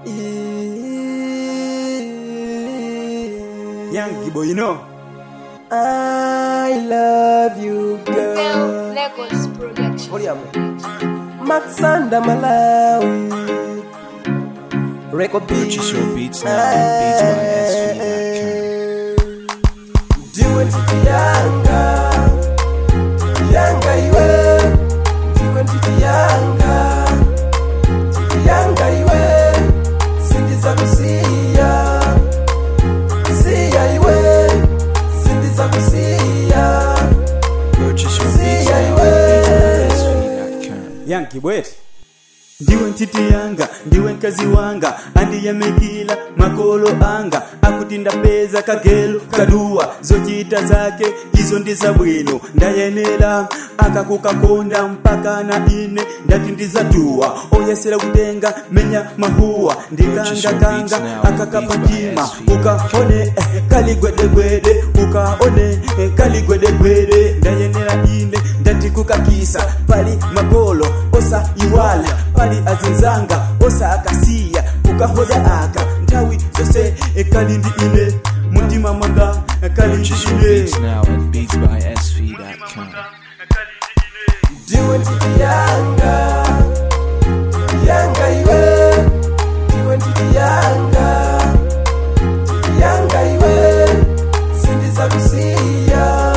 Young Gibo, you know. I love you girl L Legos Production. Volume. Maxanda Malawi Record Purchase your beats now at beatsbysv.com. Diwe ntiti yanga Yanga iwe Diwe ntiti yanga Ntiti yanga iwe Sindiza kusiya Siya iwe Sindiza kusiya Purchase your See beats ya, now you at beatsbysv.com. Young Gibo eti. ndiwe ntiti yanga ndiwe mkazi wanga andiyamikila makolo anga akuti ndapeza kagelo kaduwa zochita zake izo ndi zabwino ndayenera akakukakonda mpaka na ine ndati ndizatuwa oyesera kutenga menya mahuwa ndikangakanga akakapa mtima ukaone eh, kaligwedegwede ukaone eh, kaligwedegwede ndayenera ine ndati kukakisa pali magolo osa iwala pali azinzanga osa akasiya kukahoda aka nthawi zose eh, kali ndi ine mutima mwanga eh, kali ndi Purchase your ine beats now at beatsbysv.com. Diwe ntiti yanga Yanga iwe Diwe ntiti yanga Ntiti yanga iwe Sindiza kusiya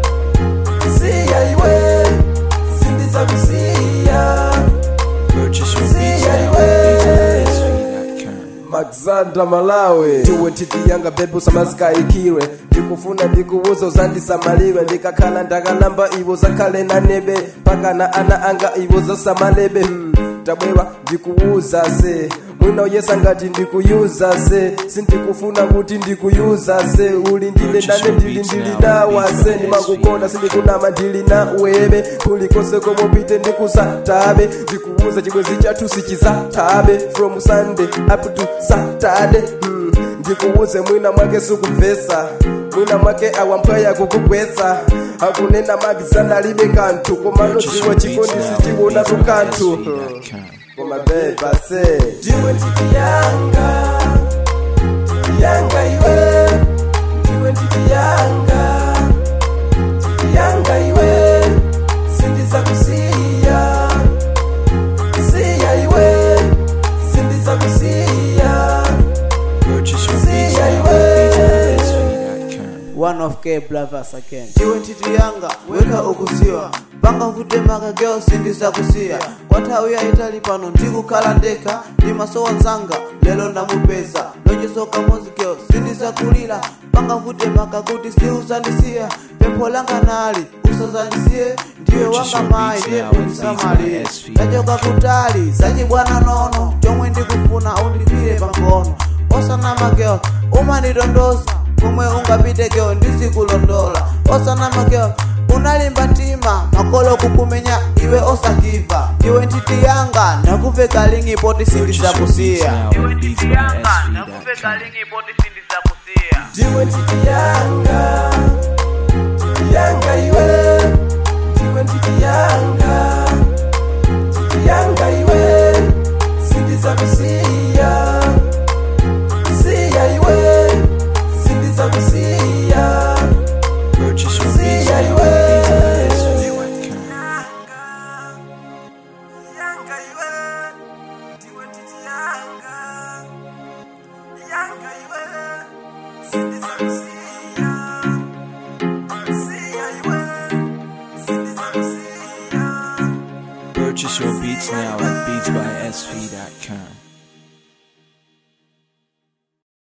Siya iwe Sindiza kusiya Purchase your See beats ya, now at beatsbysv.com. Maxanda Malawi Diwe ntiti yanga bebe usamazikayikirwe ndikufuna ndikuuza uzandisamalirwe ndikakhala ndakalamba iwo zakhale na nebe mpaka na ana anga iwo zasamalebe hmm. tabwera ndikuuza se mwina uyesa ngati ndikuyuza se sindikufuna kuti ndikuyuza se uli ndine ndane ndili ndili nawa se ndimakukona sindikunama ndili nawebe kulikonse komopite ndikusatabe ndikuuza chibwezi chathu sichizatabe from sunday up to saturday hmm. ndikuuze mwina mwake sikumvesa mwina mwake awampweya kukugwetsa akunena makizana alibe kanthu komano Purchase ziwa your beats chikondi now at sichiwona tukanthu beatsbysv.com. koma beba se ndiwe ntiti yanga ntiti yanga iwe ndiwe ntiti yanga ntiti yanga iwe sindiza kusiya siya iwe sindiza kusiya Purchase your See beats ya, now at beatsbysv.com. one of K brothers again iwe ntiti yanga weka ukuziwa panga kutemaka geo sindizakusiya kwa nthawi yayitali pano ndikukhala ndekha ndimasowa nzanga lero ndamupeza lonjezo kamodzi geo sindizakulira panga kutemaka kuti siuzandisiya pempho langa nali usazandisiye ndiwe wanga mayi ndiye undisamalire ndachoka kutali zachibwana nono chomwe ndikufuna undipire pangono osanama geo umandidondoza komwe ungapite geo ndizikulondola osanama geo unalimba mtima makolo kukumenya iwe osakiva iwe ntiti yanga ndakuveka lingipoti Purchase your beats sindizakusiya now at beatsbysv.com. ndiwe ntiti yanga ntiti yanga iwe ndiwe ntiti yanga ntiti yanga iwe sindiza kusiya siya iwe sindiza kusiya Purchase your beats siya now iwe at beatsbysv.com. yanga iwe ndiwe ntiti yanga yanga iwe sindiza kusiya siya iwe sindiza kusiya Purchase your beats now at beatsbysv.com.